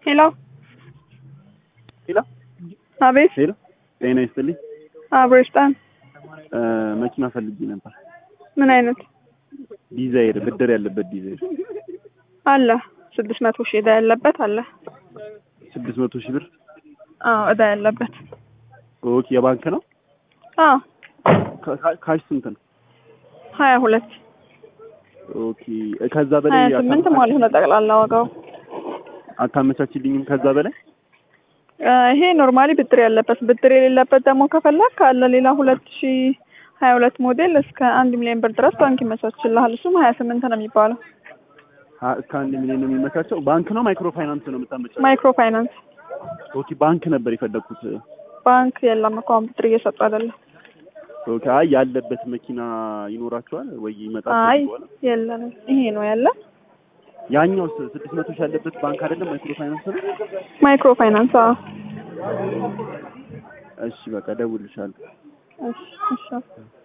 ሄሎ ሄሎ አቤት ሄሎ፣ ጤና ይስጥልኝ። አብሬስታን እ መኪና ፈልጌ ነበር። ምን አይነት ዲዛይር ብድር ያለበት ዲዛይር አለ? ስድስት መቶ ሺህ እዳ ያለበት አለ። ስድስት መቶ ሺህ ብር። አዎ እዳ ያለበት። ኦኬ የባንክ ነው። አዎ ካ- ካ- ካሽ ስንት ነው? ሀያ ሁለት ኦኬ ከዛ በላይ ሀያ ስምንት ማለት ነው ጠቅላላ ዋጋው። አታመቻችልኝም? ከዛ በላይ እ ይሄ ኖርማሊ ብድር ያለበት ብድር የሌለበት ደግሞ ከፈለግ ካለ ሌላ ሁለት ሺ ሀያ ሁለት ሞዴል እስከ አንድ ሚሊዮን ብር ድረስ ባንክ ይመቻችልሃል። እሱም ሀያ ስምንት ነው የሚባለው። አ- እስከ አንድ ሚሊዮን ነው የሚመቻቸው። ባንክ ነው ማይክሮ ፋይናንስ ነው የምታመቻቸው? ማይክሮ ፋይናንስ ኦኬ ባንክ ነበር የፈለግኩት። ባንክ የለም እኮ አሁን ብድር እየሰጡ አይደለም። ኦኬ አይ ያለበት መኪና ይኖራቸዋል ወይ ይመጣል? አይ በኋላ የለንም። ይሄ ነው ያለ ያኛው ስ- ስድስት መቶ ሺህ ያለበት ባንክ አይደለም ማይክሮ ፋይናንስ ነው። ማይክሮ ፋይናንስ። አዎ እሺ በቃ ደውልልሻለሁ። እሺ እሺ